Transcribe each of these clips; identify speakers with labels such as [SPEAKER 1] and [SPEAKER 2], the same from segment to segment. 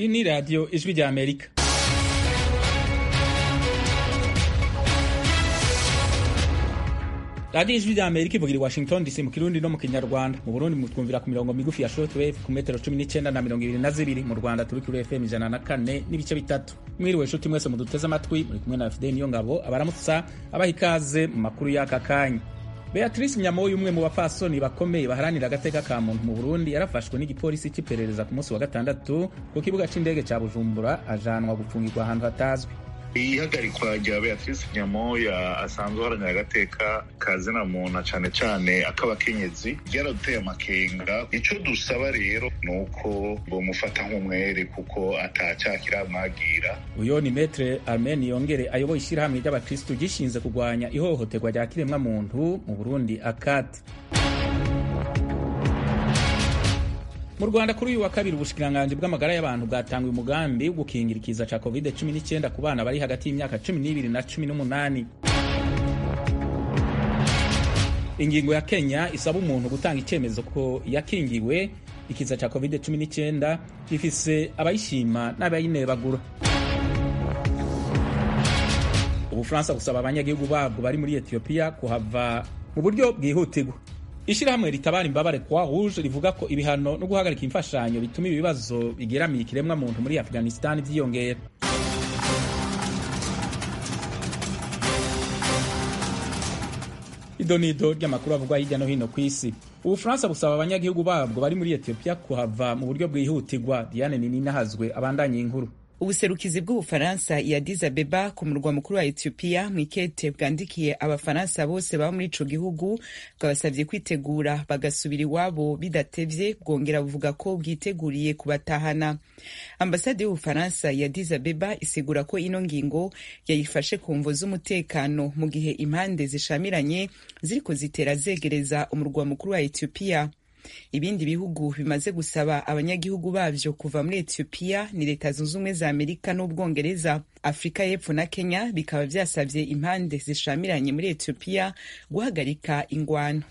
[SPEAKER 1] iyi ni radiyo ijwi rya amerika radiyo ijwi rya amerika ivugira i washington dc mu kirundi no mu kinyarwanda mu burundi mutwumvira ku mirongo migufi ya shortwave ku metero cumi n'icyenda na mirongo ibiri na zibiri mu rwanda turi kuri fm ijana na kane n'ibice bitatu mwiriwe nshuti mwese muduteze amatwi muri kumwe na fideni niyo ngabo abaramutsa abaha ikaze mu makuru y'aka kanya beatrice nyamoyo umwe mu bapfasoni bakomeye baharanira agateka ka muntu mu burundi yarafashwe n'igipolisi cy'iperereza ku munsi wa gatandatu ku kibuga cy'indege cya bujumbura ajanwa gupfungirwa ahantu hatazwi
[SPEAKER 2] ihagarikwa rya beatrice nyamoya asanzwe uharanira agateka kazina muntu cyane cyane ak'abakenyezi ryaraduteye amakenga icyo dusaba rero ni uko bamufata nk'umwere kuko atacyakira amwagira
[SPEAKER 1] uyo ni metre armen yongere ayoboye ishyirahamwe ry'abakristu gishinze kurwanya ihohoterwa rya kiremwa muntu mu burundi akati mu rwanda kuri uyu wa kabiri ubushikiranganji bw'amagara y'abantu bwatangiye umugambi wo gukingira ikiza ca covid 19 ku bana bari hagati y'imyaka 12 na 18 ingingo ya kenya isaba umuntu gutanga icyemezo ko yakingiwe ikiza ca covid 19 ifise abayishima n'abayinebagura ubufaransa gusaba abanyagihugu babwo bari muri etiyopiya kuhava mu buryo bwihutirwa ishyirahamwe ritabara imbabare kwa rouge rivuga ko ibihano no guhagarika imfashanyo bituma ibibazo bigeramiye ikiremwa muntu muri afghanistan byiyongera idonido ry'amakuru avugwa hirya no hino ku isi ubufaransa busaba abanyagihugu babwo bari muri etiyopiya kuhava mu buryo bwihutirwa diane nininahazwe abandanye inkuru
[SPEAKER 3] ubuserukizi bw'ubufaransa ya Addis Abeba ku murwa mukuru wa Ethiopia mwikete bwandikiye abafaransa bose baba muri ico gihugu bwabasavye kwitegura bagasubira iwabo bidatevye bwongera buvuga ko bwiteguriye kubatahana ambasade y'ubufaransa ya Addis Abeba isigura ko ino ngingo yayifashe ku mvo z'umutekano mu gihe impande zishamiranye ziriko zitera zegereza umurwa mukuru wa Ethiopia ibindi bihugu bimaze gusaba abanyagihugu bavyo kuva muri etiyopiya ni leta zunze ubumwe za amerika n'ubwongereza afurika y'epfo na kenya bikaba vyasavye impande zishamiranye muri etiyopiya guhagarika ingwano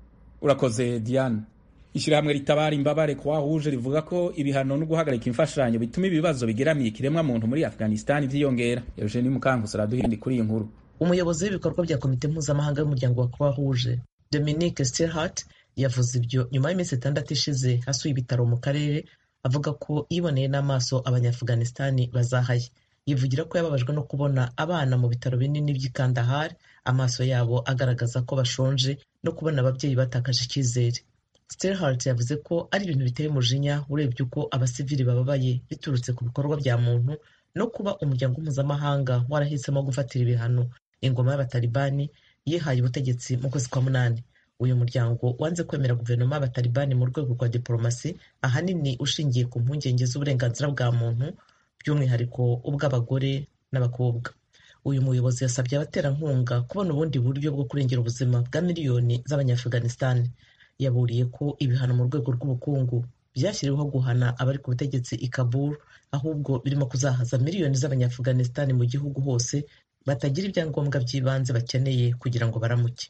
[SPEAKER 1] urakoze diane ishyirahamwe ritabara imbabare kwa rouge rivuga ko ibihano no guhagarika imfashanyo bituma ibibazo bigeramiye ikiremwa muntu muri afghanistan vyiyongera eugenie mukankusi araduhindi kuri iyi nkuru
[SPEAKER 4] umuyobozi w'ibikorwa bya komite mpuzamahanga y'umuryango wa croix rouge dominique stilhart yavuze ibyo nyuma y'iminsi itandatu ishize asuye ibitaro mu karere avuga ko yiboneye n'amaso abanyafuganisitani bazahaye yivugira ko yababajwe no kubona abana mu bitaro binini by'i Kandahar amaso yabo agaragaza ko bashonje no kubona ababyeyi batakaje icyizere Stelhart yavuze ko ari ibintu biteye umujinya urebye uko abasivili bababaye biturutse ku bikorwa bya muntu no kuba umuryango mpuzamahanga warahisemo gufatira ibihano ingoma y'abatalibani yihaye ubutegetsi mu kwezi kwa munani uyu muryango wanze kwemera guverinoma y'abatalibani mu rwego rwa diporomasi ahanini ushingiye ku mpungenge z'uburenganzira bwa muntu by'umwihariko ubw'abagore n'abakobwa uyu muyobozi yasabye abaterankunga kubona ubundi buryo bwo kurengera ubuzima bwa miliyoni z'abanyafuganisitani yaburiye ko ibihano mu rwego rw'ubukungu byashyiriweho guhana abari ku butegetsi i Kabul ahubwo birimo kuzahaza miliyoni z'abanyafuganisitani mu gihugu hose batagira ibyangombwa by'ibanze bakeneye kugira ngo baramuke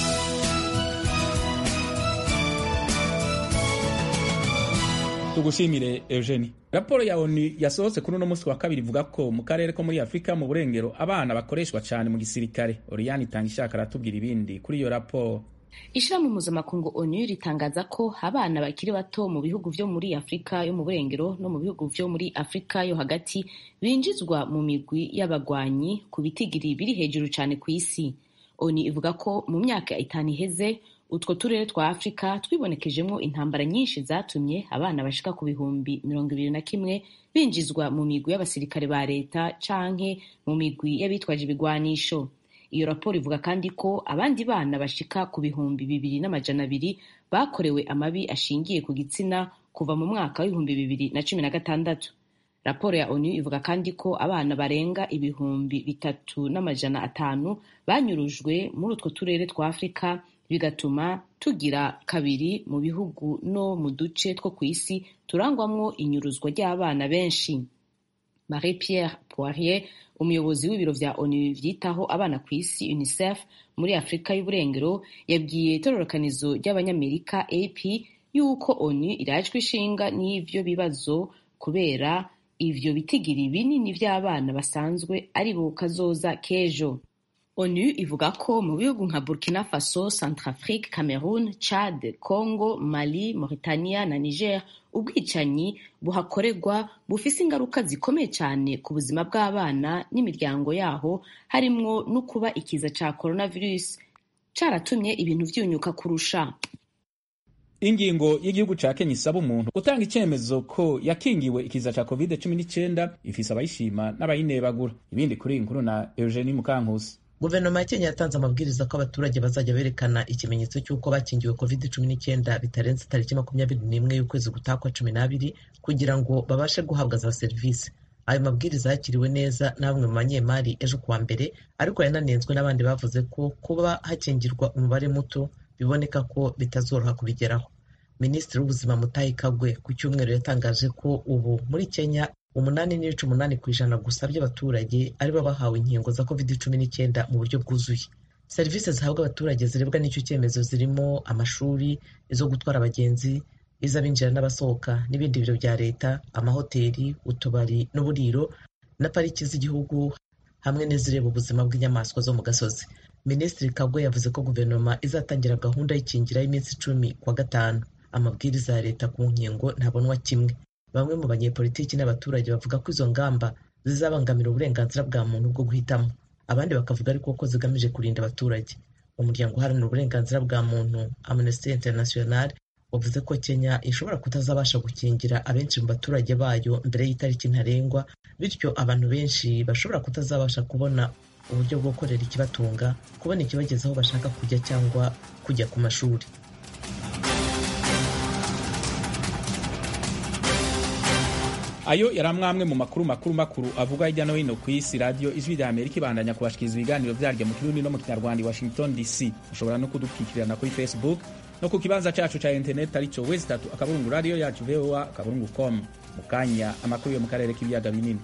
[SPEAKER 1] tugushimire eugenie raporo ya onu yasohotse kuri uno munsi wa kabiri ivuga ko mu karere ko muri afurika mu burengero abana bakoreshwa cyane mu gisirikare oriyani itanga ishaka aratubwira ibindi kuri iyo raporo
[SPEAKER 5] ishirahamwe mpuzamakungu onu ritangaza ko abana bakiri bato mu bihugu vyo muri afurika yo mu burengero no mu bihugu vyo muri afurika yo hagati binjizwa mu migwi y'abagwanyi ku bitigiri biri hejuru cyane ku isi onu ivuga ko mu myaka itanu iheze utwo turere twa afurika twibonekejemo intambara nyinshi zatumye abana bashika ku bihumbi mirongo ibiri na kimwe binjizwa mu migwi y'abasirikare ba leta canke mu migwi y'abitwaje ibigwanisho iyo raporo ivuga kandi ko abandi bana bashika ku bihumbi bibiri n'amajana abiri bakorewe amabi ashingiye ku gitsina kuva mu mwaka w'ibihumbi bibiri na cumi na gatandatu raporo ya onu ivuga kandi ko abana barenga ibihumbi bitatu n'amajana atanu banyurujwe muri utwo turere twa afurika bigatuma tugira kabiri mu bihugu no mu duce two ku isi turangwamwo inyuruzwa ry'abana benshi marie pierre poirier umuyobozi w'ibiro vya onu vyitaho abana ku isi unicef muri afurika y'uburengero yabwiye itororokanizo ry'abanyamerika ap yuko onu irajwe ishinga n'ivyo bibazo kubera ivyo bitigiri binini vy'abana basanzwe ari bo kazoza k'ejo onu ivuga ko mu bihugu nka burkina faso centrafrique cameroon chad congo mali mauritania na niger ubwicanyi buhakorerwa bufise ingaruka zikomeye cyane ku buzima bw'abana n'imiryango yaho harimwo no kuba ikiza ca coronavirus caratumye ibintu vyunyuka kurusha
[SPEAKER 1] ingingo y'igihugu ca kenya isaba umuntu gutanga icyemezo ko yakingiwe ikiza ca covid cumi n'icyenda ifise abayishima n'abayinebagura ibindi kuri iyi nkuru na eugenie mukankusi
[SPEAKER 4] guverinoma ya kenya yatanze amabwiriza ko abaturage bazajya berekana ikimenyetso cy'uko bakingiwe covid cumi n'icyenda bitarenze tariki makumyabiri n'imwe y'ukwezi gutaha kwa cumi n'abiri kugira ngo babashe guhabwa za serivisi ayo mabwiriza yakiriwe neza na bamwe mu banyemari ejo kuwa mbere ariko yananenzwe n'abandi bavuze ko kuba hakingirwa umubare muto biboneka ko bitazoroha kubigeraho minisitiri w'ubuzima mutahi kagwe ku cyumweru yatangaje ko ubu muri kenya umunani n'ibice umunani ku ijana gusa by'abaturage aribo bahawe inkingo za covid cumi n'icyenda mu buryo bwuzuye serivisi zihabwa abaturage zirebwa n'icyo cyemezo zirimo amashuri izo gutwara abagenzi iz'abinjira n'abasohoka n'ibindi biro bya leta amahoteli utubari n'uburiro na pariki z'igihugu hamwe n'izireba ubuzima bw'inyamaswa zo mu gasozi minisitiri kagwe yavuze ko guverinoma izatangira gahunda y'ikingira y'iminsi icumi kwa gatanu amabwiriza ya leta ku nkingo ntabonwa kimwe bamwe mu banyepolitiki n'abaturage bavuga ko izo ngamba zizabangamira uburenganzira bwa muntu bwo guhitamo abandi bakavuga ariko ko zigamije kurinda abaturage umuryango uharanira uburenganzira bwa muntu amnesty international wavuze ko kenya ishobora kutazabasha gukingira abenshi mu baturage bayo mbere y'itariki ntarengwa bityo abantu benshi bashobora kutazabasha kubona uburyo bwo gukorera ikibatunga kubona ikibageza aho bashaka kujya cyangwa kujya ku mashuri
[SPEAKER 1] ayo yari amwe mu makuru makuru makuru avuga hirya no hino ku isi radiyo ijwi rya amerika ibandanya kubashikiriza ibiganiro byaryo mu kirundi no mu kinyarwanda i washington dc ushobora no kudupikirana kuri facebook no ku kibanza cacu ca interineti arico wezi tatu akaburungu radiyo yacu voa akaburungu com mu kanya amakuru yo mu karere k'ibiyaga binini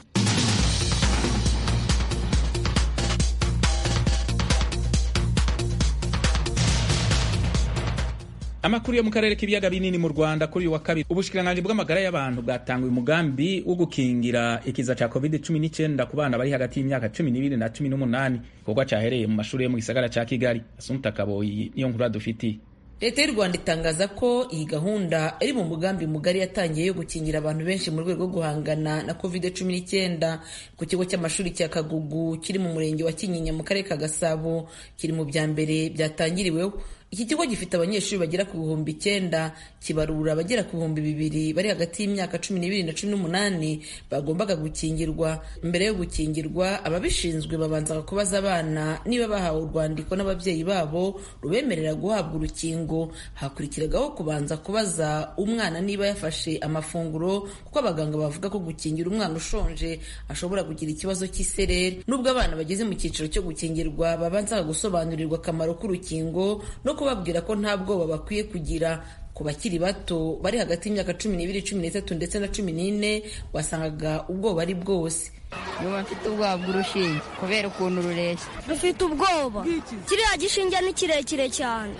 [SPEAKER 1] amakuru yo mu karere k'ibiyaga binini mu rwanda kuri uyu wa kabiri ubushikiranganji bw'amagara y'abantu bwatanguye umugambi wo gukingira ikiza cya covid 19 ku bana bari hagati y'imyaka cumi n'ibiri na cumi n'umunani igikorwa cyahereye mu mashuri yo mu gisagara cya kigali asumta kaboyi niyo nkuru dufitiye
[SPEAKER 6] leta y'u rwanda itangaza ko iyi gahunda iri mu mugambi mugari yatangiye yo gukingira abantu benshi mu rwego rwo guhangana na covid cumi n'icyenda ku kigo cy'amashuri cya kagugu kiri mu murenge wa kinyinya mu karere ka gasabo kiri mu bya mbere byatangiriweho iki kigo gifite abanyeshuri bagera ku bihumbi icyenda kibarura abagera ku bihumbi bibiri bari hagati y'imyaka cumi n'ibiri na cumi n'umunani bagombaga gukingirwa mbere yo gukingirwa ababishinzwe babanzaga kubaza abana niba bahawe urwandiko n'ababyeyi babo rubemerera guhabwa urukingo hakurikiragaho kubanza kubaza umwana niba yafashe amafunguro kuko abaganga bavuga ko gukingira umwana ushonje ashobora kugira ikibazo cy'isereri nubwo abana bageze mu cyiciro cyo gukingirwa babanzaga gusobanurirwa akamaro k'urukingo no kubabwira ko nta bwoba bakwiye kugira ku bakiri bato bari hagati y'imyaka cumi n'ibiri cumi n'itatu ndetse na cumi n'ine wasangaga ubwoba ari bwose
[SPEAKER 7] nuba mfite ubwoba bw'urushinge kubera ukuntu rureshya
[SPEAKER 8] rufite ubwoba kiriya gishinge ni kirekire cyane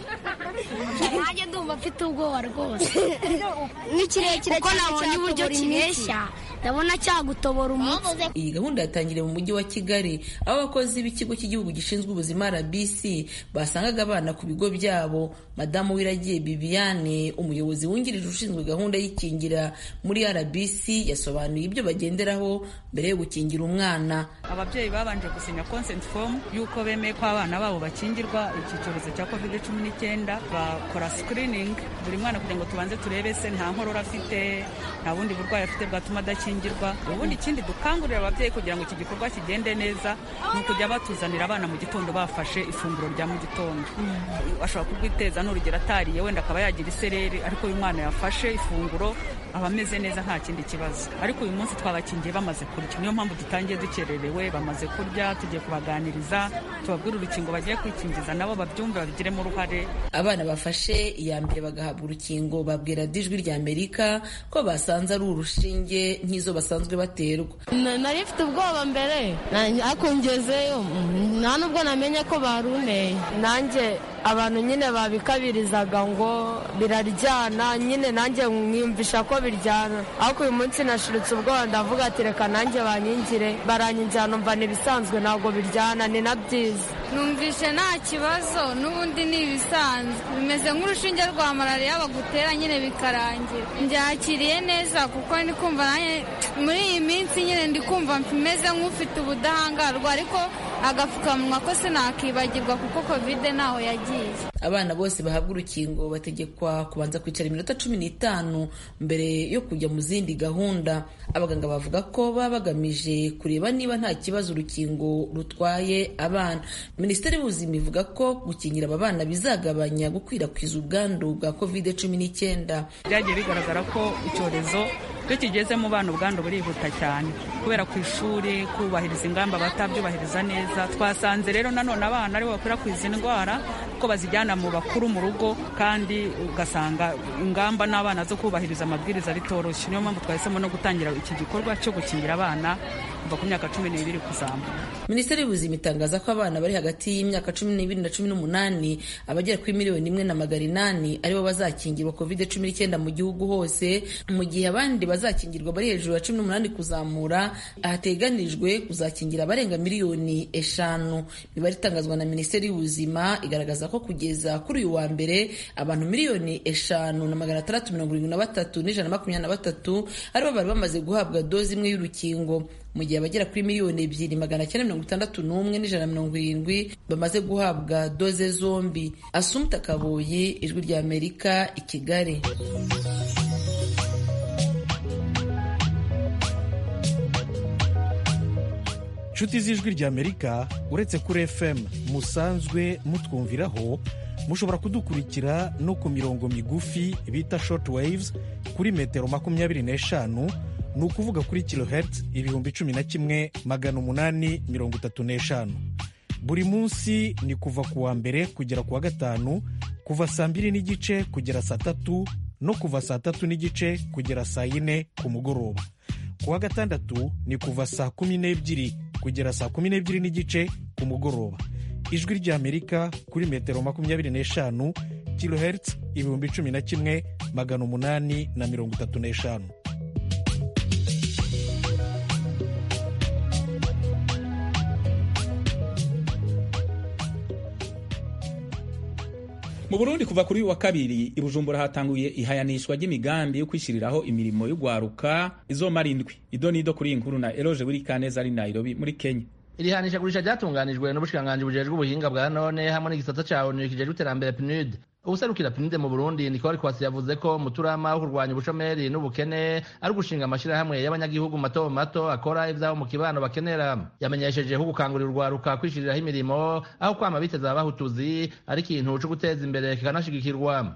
[SPEAKER 8] nanjye ndumva mfite ubwoba rwose ni kirekire
[SPEAKER 7] kuko nabonye uburyo kireshya
[SPEAKER 8] ndabona cyagutobora umutsi
[SPEAKER 6] iyi gahunda yatangiriye mu mujyi wa kigali aho abakozi b'ikigo cy'igihugu gishinzwe ubuzima rbc basangaga abana ku bigo byabo madamu wiragiye bibiane umuyobozi wungirije ushinzwe gahunda y'ikingira muri rbc yasobanuye ibyo bagenderaho mbere yo gukingira umwana
[SPEAKER 9] ababyeyi babanje gusinya consent form y'uko bemeye ko abana babo bakingirwa iki cyorezo cya covid cumi n'icyenda bakora screening buri mwana kugira ngo tubanze turebe se nta nkorora afite nta bundi burwayi afite bwatuma adakingirwa ubundi ikindi dukangurira ababyeyi kugira ngo iki gikorwa kigende neza ni ukujya batuzanira abana mu gitondo bafashe ifunguro rya mu gitondo ashobora kurwiteza n'urugero atariye wenda akaba yagira isereri ariko uyu mwana yafashe ifunguro aba ameze neza nta kindi kibazo ariko uyu munsi twabakingiye bamaze kurya niyo mpamvu dutangiye dukererewe bamaze kurya tugiye kubaganiriza tubabwire urukingo bagiye kwikingiza nabo babyumve babigiremo uruhare
[SPEAKER 6] abana bafashe iya mbere bagahabwa urukingo babwira dijwi rya amerika ko basanze ari urushinge nk'izo basanzwe baterwa
[SPEAKER 10] nari mfite ubwoba mbere ariko ngezeyo nta nubwo namenye ko baruneye nanjye abantu nyine babikabirizaga ngo biraryana nyine nanjye mwiyumvisha ko biryana ariko uyu munsi nashiritse ubwoba ndavuga ati reka nanjye banyingire baranyinjira numva ni ibisanzwe ntabwo biryana ni na byiza
[SPEAKER 11] numvishe nta kibazo n'ubundi ni ibisanzwe bimeze nk'urushinge rwa malariya bagutera nyine bikarangira mbyakiriye neza kuko ndi kumva nanjye muri iyi minsi nyine ndi kumva meze nk'ufite ubudahangarwa ariko agapfukamunwa ko sinakibagirwa kuko kovide ntaho yagiye
[SPEAKER 6] abana bose bahabwa urukingo bategekwa kubanza kwicara iminota cumi n'itanu mbere yo kujya mu zindi gahunda abaganga bavuga ko baba bagamije kureba niba nta kibazo urukingo rutwaye abana minisiteri y'ubuzima ivuga ko gukingira aba bana bizagabanya gukwirakwiza ubwandu bwa kovide cumi n'icyenda
[SPEAKER 9] byagiye bigaragara ko icyorezo iyo kigeze mu bana ubwandu burihuta cyane kubera ku ishuri kubahiriza ingamba batabyubahiriza neza twasanze rero nanone abana aribo bakwirakwiza indwara ko bazijyana mu bakuru mu rugo kandi ugasanga ingamba n'abana zo kubahiriza amabwiriza bitoroshye niyo mpamvu twahisemo no gutangira iki gikorwa cyo gukingira abana kuva ku myaka cumi n'ibiri kuzamuka
[SPEAKER 6] minisiteri y'ubuzima itangaza ko abana bari hagati y'imyaka cumi n'ibiri na cumi n'umunani abagera kuri miliyoni imwe na magana inani aribo bazakingirwa covid cumi n'icyenda mu gihugu hose mu gihe abandi bazakingirwa bari hejuru ya cumi n'umunani kuzamura hateganijwe kuzakingira abarenga miliyoni eshanu imibare itangazwa na minisiteri y'ubuzima igaragaza ko kugeza kuri uyu wa mbere abantu miliyoni eshanu na magana atandatu mirongo irindwi na batatu n'ijana na makumyabiri na batatu aribo bari bamaze guhabwa dozi imwe y'urukingo mu gihe abagera kuri miliyoni ebyiri magana cyenda mirongo itandatu n'umwe n'ijana na mirongo irindwi bamaze guhabwa doze zombi asumta kaboyi ijwi rya amerika i kigali
[SPEAKER 12] inshuti z'ijwi rya amerika uretse kuri fm musanzwe mutwumviraho mushobora kudukurikira no ku mirongo migufi bita short waves kuri metero makumyabiri n'eshanu ni ukuvuga kuri kilohertz ibihumbi cumi na kimwe magana umunani mirongo itatu n'eshanu buri munsi ni kuva ku wa mbere kugera ku wa gatanu kuva saa mbiri n'igice kugera saa tatu no kuva saa tatu n'igice kugera saa yine ku mugoroba ku wa gatandatu ni kuva saa kumi n'ebyiri kugera saa kumi n'ebyiri n'igice ku mugoroba ijwi ry'amerika kuri metero makumyabiri n'eshanu kilohertz ibihumbi cumi na kimwe magana umunani na mirongo itatu n'eshanu
[SPEAKER 1] mu burundi kuva kuri uyu wa kabiri i bujumbura hatanguye ihayanishwa ry'imigambi yo kwishyiriraho imirimo y'ugwaruka izomara indwi ido n'ido kuri iyi nkuru na eroje buri kaneza ari nairobi muri kenya
[SPEAKER 13] iri hanishagurisha ryatunganijwe n'ubushikiranganji bujejwe ubuhinga bwa none hamwe n'igisata ca onu kijejwe iterambere pnud ubuserukira pinide mu burundi nikori kwasi yavuze ko umuturama wo kurwanya ubushomeri n'ubukene ari ugushinga amashirahamwe y'abanyagihugu mato mato akora ivyabo mu kibano bakenera yamenyeshejeho gukangurira urwaruka kwishiriraho imirimo aho kwama biteza abahutuzi ari ikintu co guteza imbere kikanashigikirwa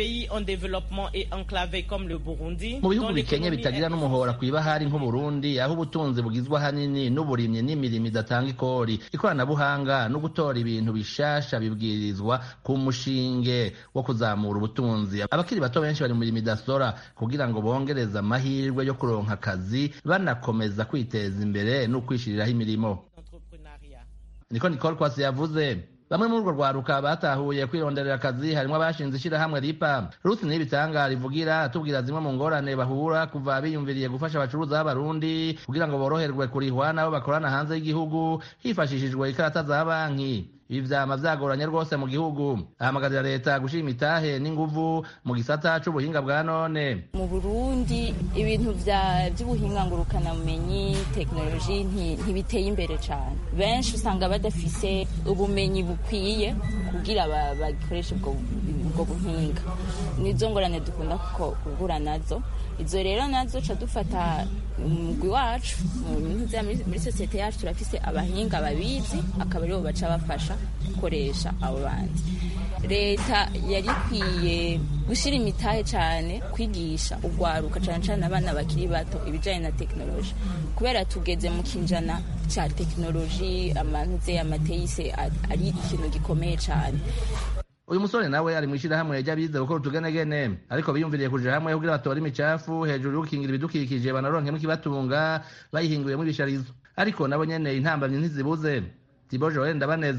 [SPEAKER 13] mu bihugu bikenye bitagira n'umuhora kw'ibahari nk'uburundi aho ubutunzi bugizwe ahanini n'uburimyi n'imirimo idatanga ikori ikoranabuhanga no gutora ibintu bishasha bibwirizwa ku mushinge wo kuzamura ubutunzi abakiri bato benshi bari mu mirimo idasora kugira ngo bongereze amahirwe yo kuronka akazi banakomeza kwiteza imbere no kwishiriraho imirimo niko nicole kwasi yavuze bamwe muri urwo rwaruka batahuye kwironderera akazi harimo abashinze ishyirahamwe ripa rusi n'ibitanga rivugira atubwira zimwe mu ngorane bahura kuva biyumviriye gufasha abacuruza b'abarundi kugira ngo boroherwe kurihwa nabo bakorana hanze y'igihugu hifashishijwe ikarata za banki ibi vyama vyagoranye rwose mu gihugu ahamagarira leta gushira imitahe n'inguvu mu gisata c'ubuhinga bwa none
[SPEAKER 14] mu burundi ibintu vy'ubuhinga ngurukanabumenyi tekinoloji ntibiteye imbere cane benshi usanga badafise ubumenyi bukwiye kugira bakoreshe ubwo buhinga nizo ngorane dukunda guhura nazo izo rero nazo ca dufata umugwi wacu muri sosiyete yacu turafise abahinga babizi akaba aribo baca bafasha gukoresha abo bandi leta yari ikwiye gushyira imitahe cyane kwigisha urwaruka cyane cyane abana bakiri bato ibijyanye na tekinoloji kubera tugeze mu kinjana cya tekinoloji amantuze amateyise ari ikintu gikomeye cyane
[SPEAKER 13] uyu musore nawe ari mu ishyirahamwe ry'abize gukora utugenegene ariko biyumviriye kuja hamwe kugira batore imicafu hejuru yo gukingira ibidukikije banaronkemo ikibatunga bayihinguyemo ibisharizo ariko nabo nyene intambamyi ntizibuze tibo joel ndabaneza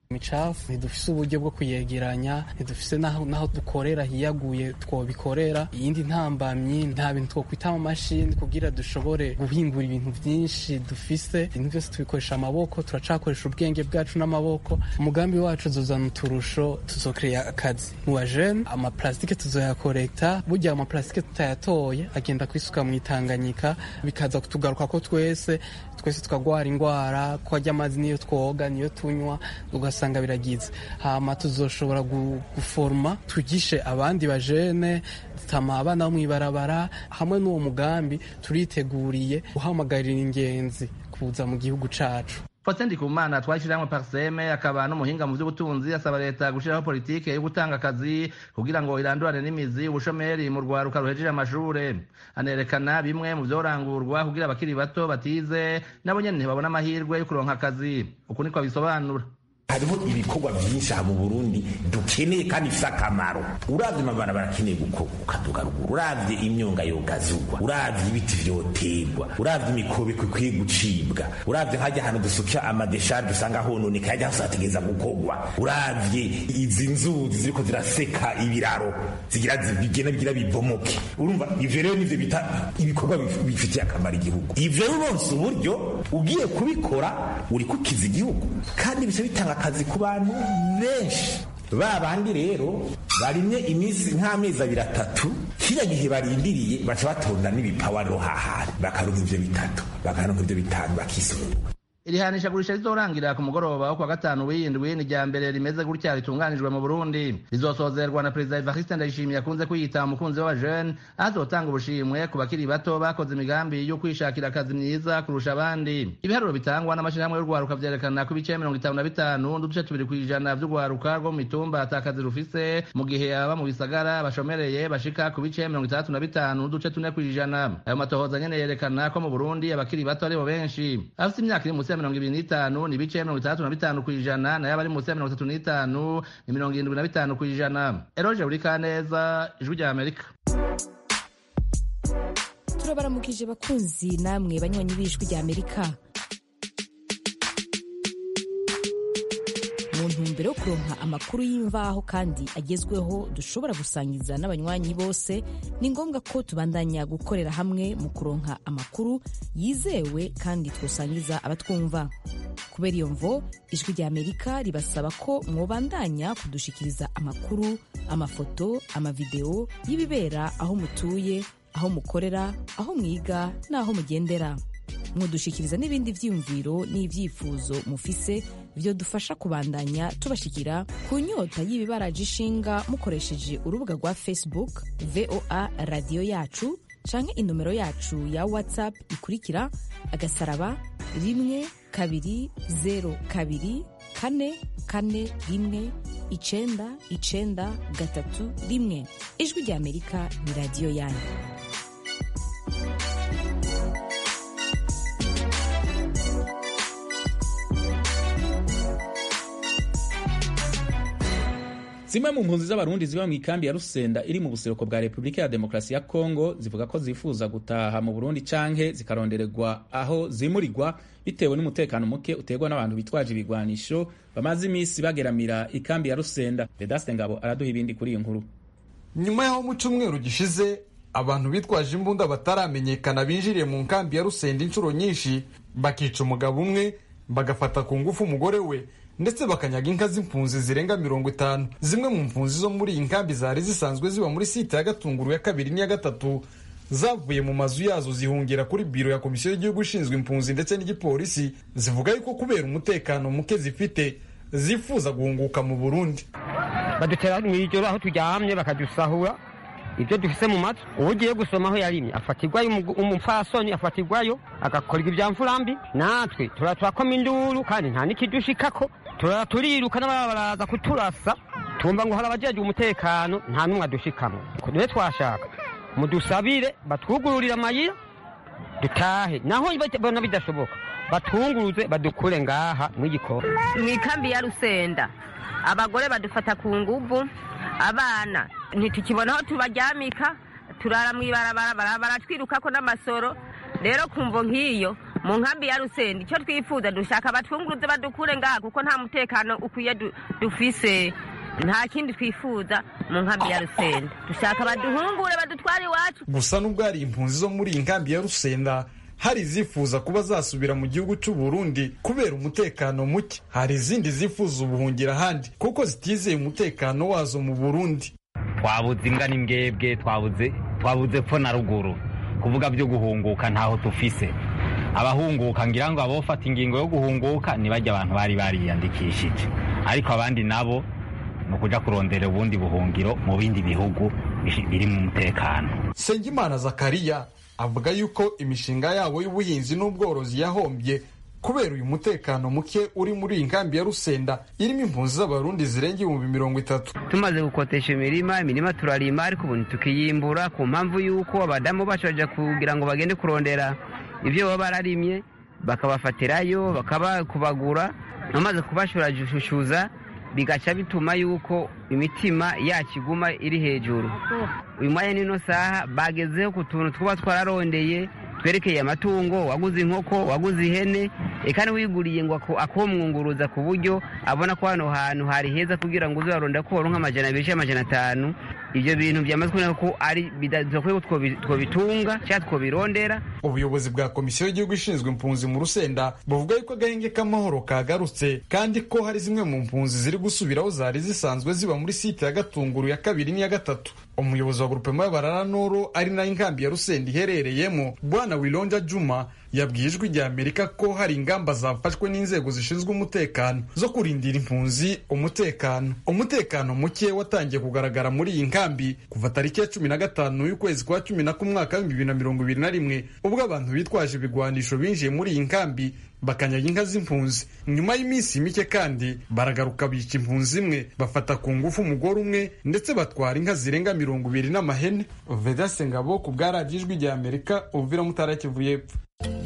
[SPEAKER 15] imicafu ntidufise uburyo bwo kuyegeranya ntidufise naho dukorera hiyaguye twobikorera iyindi ntambamyi nta bintu twokwita mu mashini kugira dushobore guhingura ibintu byinshi dufise ibintu byose tubikoresha amaboko turacakoresha ubwenge bwacu n'amaboko umugambi wacu tuzana uturusho tuzokrera akazi mu bajene amaplastike tuzoyakorekta burya amaplastike tutayatoye agenda kwisuka mu itanganyika bikaza kutugaruka ko twese twese tukagwara indwara ko ajya amazi niyo twoga niyo tunywa ugasanga biragize hama tuzoshobora guforma twigishe abandi bajene dutama abana bo mw'ibarabara hamwe n'uwo mugambi turiteguriye guhamagarira ingenzi kuza mu gihugu cacu
[SPEAKER 13] Faustin Ndikumana twashyirahamwe Parseme akaba n'umuhinga mu by'ubutunzi asaba leta gushyiraho politike yo gutanga akazi kugira ngo irandurane n'imizi ubushomeri mu rwaruka ruhejeje amashure anerekana bimwe mu byorangurwa kugira abakiri bato batize nabo nyene ntibabona amahirwe yo kuronka akazi uku niko abisobanura
[SPEAKER 16] hariho ibikorwa byinshi aha mu burundi dukeneye kandi bifite akamaro uravye amabarabara akeneye gukaduga ruguru uravye imyonga yogazugwa uravye ibiti vyoterwa uravye imikobeko ikwiye gucibwa uravye hajya ahantu dusukira amadesharge usanga hononeka hajya hose hategereza gukorwa uravye izi nzuzi ziriko ziraseka ibiraro zigira bigenda bigira bibomoke urumva ivyo rero nivyo bita ibikorwa bifitiye akamaro igihugu ivyo rero uronse uburyo ugiye kubikora uri kukiza igihugu kandi bice bitanga akazi ku bantu benshi ba bandi rero barimye iminsi nk'amezi abiri atatu kiriya gihe barindiriye baca batonda n'ibipawa rero hahari bakaronka ivyo bitatu bakaronka ivyo bitanu bakisungura
[SPEAKER 13] iri hanishagurisha rizorangira ku mugoroba wo kuwa gatanu w'iyindwi ni rya mbere rimeze gutya ritunganijwe mu burundi rizosozerwa na perezida evariste ndayishimiye akunze kwiyita umukunzi w'abajene aho azotanga ubushimwe ku bakiri bato bakoze imigambi yo kwishakira akazi myiza kurusha abandi ibiharuro bitangwa n'amashyirahamwe y'urwaruka vyerekana ko ibice mirongo itanu na bitanu n'uduce tubiri kw'ijana vy'urwaruka rwo mu mitumba ata kazi rufise mu gihe aba mu bisagara bashomereye bashika ku bice mirongo itandatu na bitanu n'uduce tune kw'ijana ayo matohoza nyene yerekana ko mu burundi abakiri bato aribo benshi afite imyaka iri munsi mirongo ibiri n'itanu ni ibice mirongo itandatu na bitanu ku ijana nayo abari munsi ya mirongo itatu n'itanu ni mirongo irindwi na bitanu ku ijana eroje buri kaneza ijwi rya amerika
[SPEAKER 17] turabaramukije bakunzi namwe banywanyi b'ijwi rya amerika mu ntumbero yo kuronka amakuru y'imvaho kandi agezweho dushobora gusangiza n'abanywanyi bose ni ngombwa ko tubandanya gukorera hamwe mu kuronka amakuru yizewe kandi twosangiza abatwumva kubera iyo mvo ijwi rya amerika ribasaba ko mwobandanya kudushikiriza amakuru amafoto amavideo y'ibibera aho mutuye aho mukorera aho mwiga n'aho mugendera mudushikiriza n'ibindi vyiyumviro n'ivyifuzo mufise vyo dufasha kubandanya tubashikira ku nyota y'ibibaraje ishinga mukoresheje urubuga rwa facebook voa radiyo yacu canke inomero yacu ya whatsapp ikurikira agasaraba rimwe kabiri zero kabiri kane kane rimwe icenda icenda gatatu rimwe ijwi rya amerika ni radiyo yanyu
[SPEAKER 1] zimwe mu mpunzi z'abarundi ziba mu ikambi ya rusenda iri mu buseruko bwa repubulika ya demokarasi ya kongo zivuga ko zifuza gutaha mu burundi canke zikarondererwa aho zimurirwa bitewe n'umutekano muke uterwa n'abantu bitwaje ibigwanisho bamaze iminsi bageramira ikambi ya rusenda vedaste ngabo araduha ibindi kuri iyo nkuru
[SPEAKER 18] nyuma y'aho mu cyumweru gishize abantu bitwaje imbunda bataramenyekana binjiriye mu nkambi ya rusenda inshuro nyinshi bakica umugabo umwe bagafata ku ngufu umugore we ndetse bakanyaga inka z'impunzi zirenga mirongo itanu zimwe mu mpunzi zo muri iyi nkambi zari zisanzwe ziba muri site ya gatunguru ya kabiri n'iya gatatu zavuye mu mazu yazo zihungira kuri biro ya komisiyo y'igihugu ishinzwe impunzi ndetse n'igipolisi zivuga yuko kubera umutekano muke zifite zifuza guhunguka mu burundi
[SPEAKER 19] badutera mu ijoro aho turyamye bakadusahura ibyo dufise mu matwi uwo ugiye gusoma aho yarimye afatirwayo umupfasoni afatirwayo agakorwa ibya mfurambi natwe turatwakoma induru kandi nta n'ikidushikako turara turiruka n'ababa baraza kuturasa tumva ngo hari abajejwe umutekano nta n'umwe adushikamo rero twashaka mudusabire batwugururire amayira dutahe naho bona bidashoboka batwunguruze badukure ngaha mw'igikoni
[SPEAKER 20] mu ikambi ya rusenda abagore badufata ku nguvu abana ntitukibona aho tubaryamika turara mu ibarabara baratwirukako n'amasoro rero kumvo nk'iyo mu nkambi ya rusenda icyo twifuza dushaka batwunguruze badukure ngaha kuko nta mutekano ukwiye dufise nta kindi twifuza mu nkambi ya rusenda dushaka baduhungure badutware iwacu
[SPEAKER 18] gusa nubwo hari impunzi zo muri iyi nkambi ya rusenda hari izifuza kuba zasubira mu gihugu cy'u Burundi kubera umutekano muke hari izindi zifuza ubuhungira ahandi kuko zitizeye umutekano wazo mu Burundi
[SPEAKER 21] twabuze ingana imbwebwe twabuze twabuze pfo na ruguru kuvuga byo guhunguka ntaho tufise abahunguka ngira ngo abofata ingingo yo guhunguka ntibajya abantu bari bariyandikishije ariko abandi nabo ni ukuja kurondera ubundi buhungiro mu bindi bihugu biri mu mutekano
[SPEAKER 18] Sengimana Zakariya avuga yuko imishinga yabo y'ubuhinzi n'ubworozi yahombye kubera uyu mutekano muke uri muri iyi nkambi ya Rusenda irimo impunzi z'abarundi zirenga ibihumbi mirongo itatu
[SPEAKER 22] tumaze gukotesha imirima imirima turarima ariko ubu tukiyimbura ku mpamvu y'uko abadamu bacu baja kugira ngo bagende kurondera ibyo baba bararimye bakabafatirayo bakabakubagura bamaze kubashurashushuza bigaca bituma yuko imitima yacu iguma iri hejuru uyu mwanya n'ino saha bagezeho ku tuntu twuba twararondeye twerekeye amatungo waguze inkoko waguze ihene eka niwiguriye ngo akomwunguruza ku buryo abona ko hano hantu hari heza kugira ngo uze waronda ko waronka amajana abiri cyangwa amajana atanu ibyo bintu byamaze kubona ko ari bidakwiye ko twobitunga cyangwa twobirondera
[SPEAKER 18] ubuyobozi bwa komisiyo y'igihugu ishinzwe impunzi mu rusenda buvuga yuko agahenge k'amahoro kagarutse kandi ko hari zimwe mu mpunzi ziri gusubira aho zari zisanzwe ziba muri site ya gatunguru ya kabiri n'iya gatatu umuyobozi wa grupema y'abarara noro ari nayo inkambi ya rusenda iherereyemo bwana wilonja juma yabwiye ijwi rya amerika ko hari ingamba zafashwe n'inzego zishinzwe umutekano zo kurindira impunzi umutekano umutekano muke watangiye kugaragara muri iyi nkambi kuva tariki ya cumi na gatanu y'ukwezi kwa cumi na kumwaka w'ibihumbi bibiri na mirongo ibiri na rimwe ubwo abantu bitwaje ibigwanisho binjiye muri iyi nkambi bakanyaga inka z'impunzi nyuma y'iminsi mike kandi baragaruka bica impunzi imwe bafata ku ngufu umugore umwe ndetse batwara inka zirenga mirongo ibiri n'amahene vedase ngabo ku bwa radiyo ijwi rya amerika uvira mutara kivu y'epfo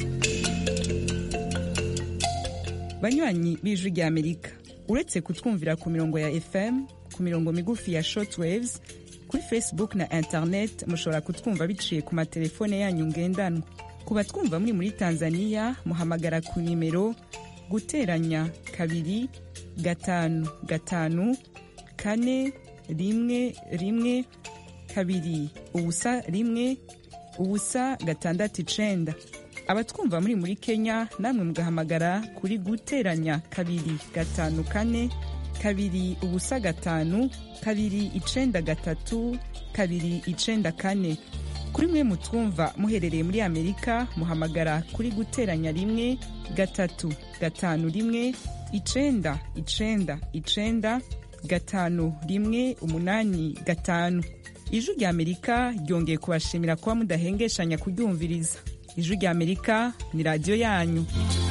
[SPEAKER 3] banywanyi b'ijwi rya amerika uretse kutwumvira ku mirongo ya fm ku mirongo migufi ya shortwaves kuri facebook na internet mushobora kutwumva biciye ku matelefone yanyu ngendanwa ku batwumva muri muri tanzania muhamagara ku nimero guteranya kabiri gatanu gatanu kane rimwe rimwe kabiri ubusa rimwe ubusa gatandatu icenda abatwumva muri muri kenya namwe mugahamagara kuri guteranya kabiri gatanu kane kabiri ubusa gatanu kabiri icenda gatatu kabiri icenda kane kuri mwe mutwumva muherereye muri amerika muhamagara kuri guteranya rimwe gatatu gatanu rimwe icenda icenda icenda gatanu rimwe umunani gatanu ijwi rya amerika ryongeye kubashimira kuba mudahengeshanya kuryumviriza ijwi rya amerika ni radiyo yanyu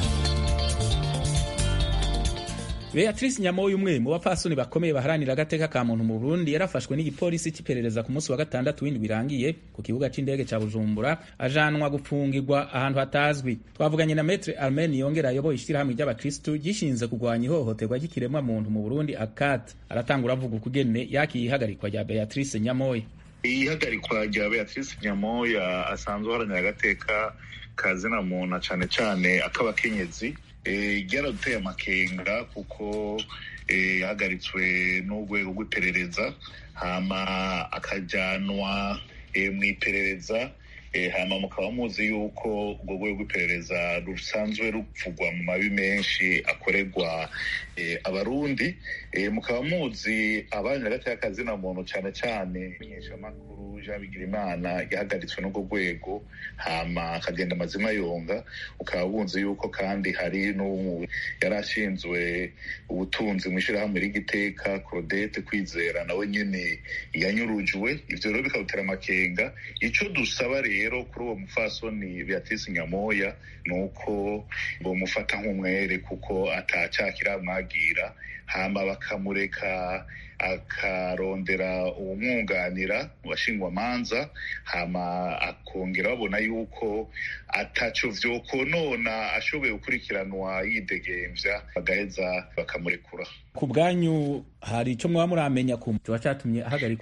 [SPEAKER 1] beatrice nyamoyo umwe mu bapfasoni bakomeye baharanira agateka ka muntu mu burundi yarafashwe n'igipolisi cy'iperereza ku munsi wa gatandatu w'indwi birangiye ku kibuga cy'indege cya bujumbura ajanwa gufungirwa ahantu hatazwi twavuganye na metre armen yongera ayoboye ishyirahamwe ry'abakristu gishinze kurwanya ihohoterwa ry'ikiremwa muntu mu burundi akat aratangura avuga ukugene yakiye ihagarikwa rya beatrice nyamoya
[SPEAKER 2] ihagarikwa rya beatrice nyamoya asanzwe aharanira agateka ka zina muntu cyane cyane ak'abakenyezi ryaraduteye amakenga kuko yahagaritswe n'urwego rw'iperereza hama akajyanwa mu iperereza hama mukaba muzi yuko urwo rwego rw'iperereza rusanzwe ruvugwa mu mabi menshi akorerwa abarundi mukaba muzi abanya gateka kazina muntu cyane cyane menyeshamakuru jean bigirimana yahagaritswe n'urwo rwego hama akagenda amazima yonga ukaba wunze yuko kandi hari n'ubu yari ashinzwe ubutunzi mu ishyirahamwe ry'igiteka claudette kwizera nawe nyine yanyurujwe ibyo rero bikadutera amakenga icyo dusaba rero kuri uwo mufasoni beatrice nyamoya ni uko bamufata nk'umwere kuko atacyakira amwagira hama bakamureka akarondera uwumwunganira mu bashingwamanza hama akongera babona yuko ataco vyokonona ashoboye gukurikiranwa yidegembya bagaheza bakamurekura
[SPEAKER 1] ku bwanyu hari icyo mwaba muramenya ku kiba cyatumye ahagarikwa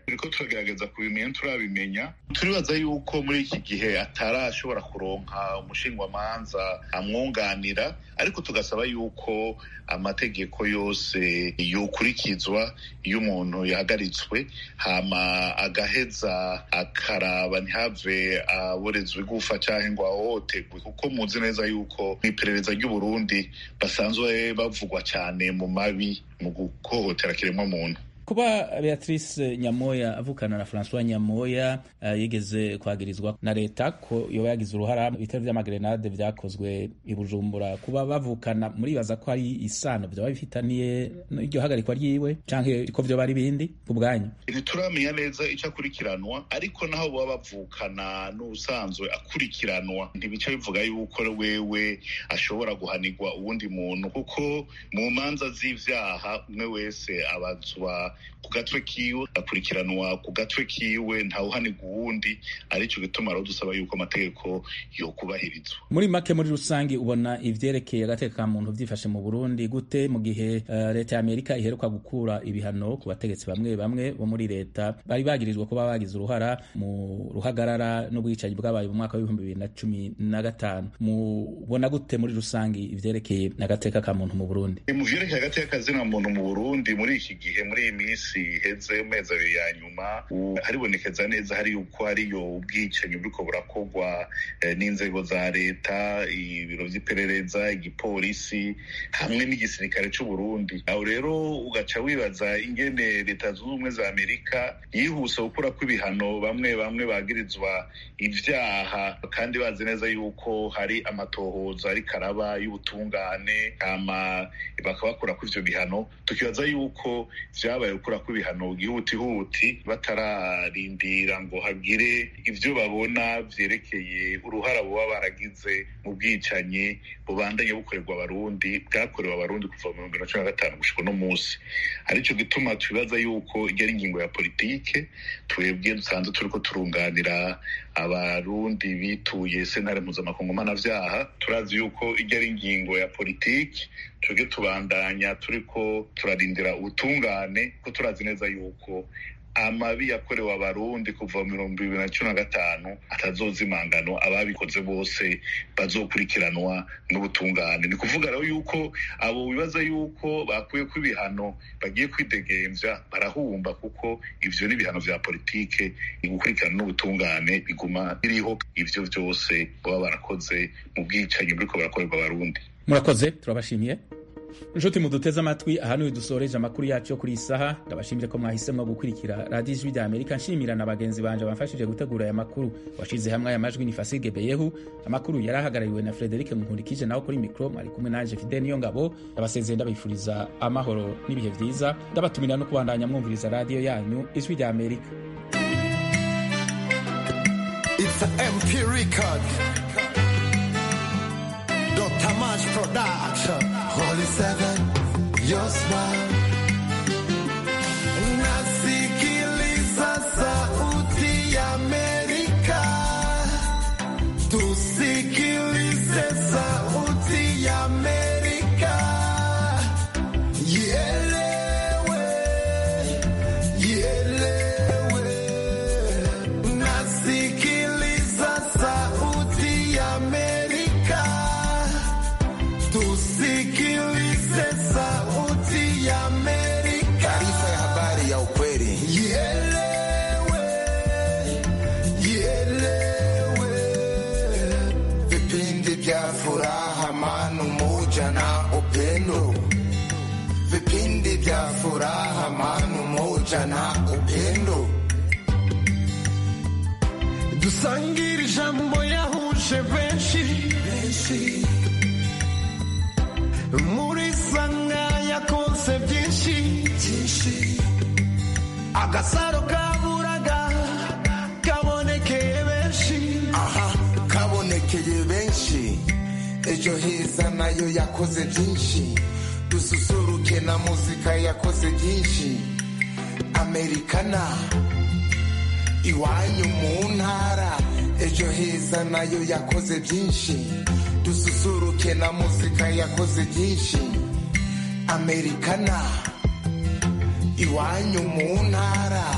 [SPEAKER 2] turiko turagerageza kubimenya turabimenya turibaza yuko muri iki gihe atarashobora kuronka umushingwamanza amwunganira ariko tugasaba yuko amategeko yose yokurikizwa iyo umuntu yahagaritswe hama agaheza akaraba ntihave aborezwa igufa cyangwa ngo ahohoterwe kuko muzi neza yuko mu iperereza ry'uburundi basanzwe bavugwa cyane mu mabi mu guhohotera kiremwa muntu
[SPEAKER 1] kuba beatrice nyamoya avukana na francois nyamoya uh, yigeze kwagirizwa na leta ko yoba yagize uruhara mu bitero vy'amagrenade vyakozwe i bujumbura kuba bavukana muribaza ko ari isano vyoba bifitaniye iryo hagarikwa ryiwe canke ko vyoba ari bindi ku bwanyu
[SPEAKER 2] ntituramenya neza ico akurikiranwa ariko naho boba bavukana n'ubusanzwe akurikiranwa ntibica bivuga yuko wewe ashobora guhanirwa uwundi muntu kuko mu manza z'ivyaha umwe wese abazwa ku gatwe kiwe akurikiranwa ku gatwe kiwe ntawuhanirwa uwundi arico gituma rero dusaba yuko amategeko yokubahirizwa
[SPEAKER 1] muri make muri rusange ubona ivyerekeye agateka ka muntu vyifashe mu burundi gute mu gihe uh, leta ya amerika iheruka gukura ibihano ku bategetsi bamwe bamwe bo muri leta bari bagirizwa kuba bagize uruhara mu ruhagarara n'ubwicanyi bwabaye mu mwaka w'ibihumbi bibiri na cumi na gatanu mubona gute muri rusange ivyerekeye agateka ka muntu mu burundi
[SPEAKER 2] mu vyerekeye agateka kazina muntu mu burundi muri iki gihe muri iyi minsi iheze mu mezi abiri ya nyuma haribonekeza neza hari yuko hariyo ubwicanyi buriko burakorwa n'inzego za leta ibiro vy'iperereza igipolisi hamwe n'igisirikare c'uburundi aho rero ugaca wibaza ingene leta zunze ubumwe za amerika yihuse gukurako ibihano bamwe bamwe bagirizwa ivyaha kandi bazi neza yuko hari amatohoza ariko araba y'ubutungane hama bakabakurako ivyo bihano tukibaza yuko vyabaye gukurako ibihano gihutihuti batararindira ngo hagire ivyo babona vyerekeye uruhara boba baragize mu bwicanyi bubandanye bukorerwa abarundi bwakorewe abarundi kuva mu bihumbi na cumi na gatanu gushika uno munsi arico gituma twibaza yuko iryo ari ingingo ya politike twebwe dusanzwe turiko turunganira abarundi bituye sentare mpuzamakungu mpanavyaha turazi yuko iryo ari ingingo ya politiki twebwe tubandanya turiko turarindira ubutungane ko turazi neza yuko amabi yakorewe abarundi kuva mu bihumbi bibiri na cumi na gatanu atazozimangano ababikoze bose bazokurikiranwa n'ubutungane ni kuvuga rero yuko abo bibaza yuko bakuyeko ibihano bagiye kwidegemvya barahumba kuko ivyo n'ibihano vya politike gukurikirana n'ubutungane biguma biriho ivyo vyose baba barakoze mu bwicanyi buriko barakorerwa abarundi
[SPEAKER 1] murakoze turabashimiye inshuti muduteze amatwi aha niwe dusoreje amakuru yacu yo kuri iyi saha ndabashimire ko mwahisemo gukurikira radiyo ijwi rya amerika nshimira na bagenzi banje bamfashije gutegura aya makuru washize hamwe aya majwi ni fasige beyehu amakuru yari ahagarariwe na frederike nkurikije nawe kuri mikoro mwari kumwe nanje fide niyo ngabo ndabasezeye ndabifuriza amahoro n'ibihe vyiza ndabatumira no kubandanya mwumviriza radiyo yanyu ijwi rya amerika
[SPEAKER 4] It's a MP record. Dr. March Production. Holy Seven, your smile. Nasikiliza sauti ya Amerika. Tusikilize sauti ya Amerika. Ielewe, ielewe. Nasikiliza sauti ya Amerika. Tusikilize sauti ya Amerika. Taarifa ya habari ya ukweli. Ielewe, ielewe. Vipindi vya furaha, amani, umoja na upendo. Vipindi vya furaha, amani, umoja na upendo. Dusangire ijambo yahuje benshi muri sanga yakoze byinshi agasaro kaburaga kabonekeye benshi aha kabonekeye benshi ejo heza nayo yakoze byinshi dususuruke na muzika yakoze byinshi amerikana iwanyu mu ntara ejo heza nayo yakoze byinshi dususuruke na muzika yakoze byinshi amerikana iwanyu mu ntara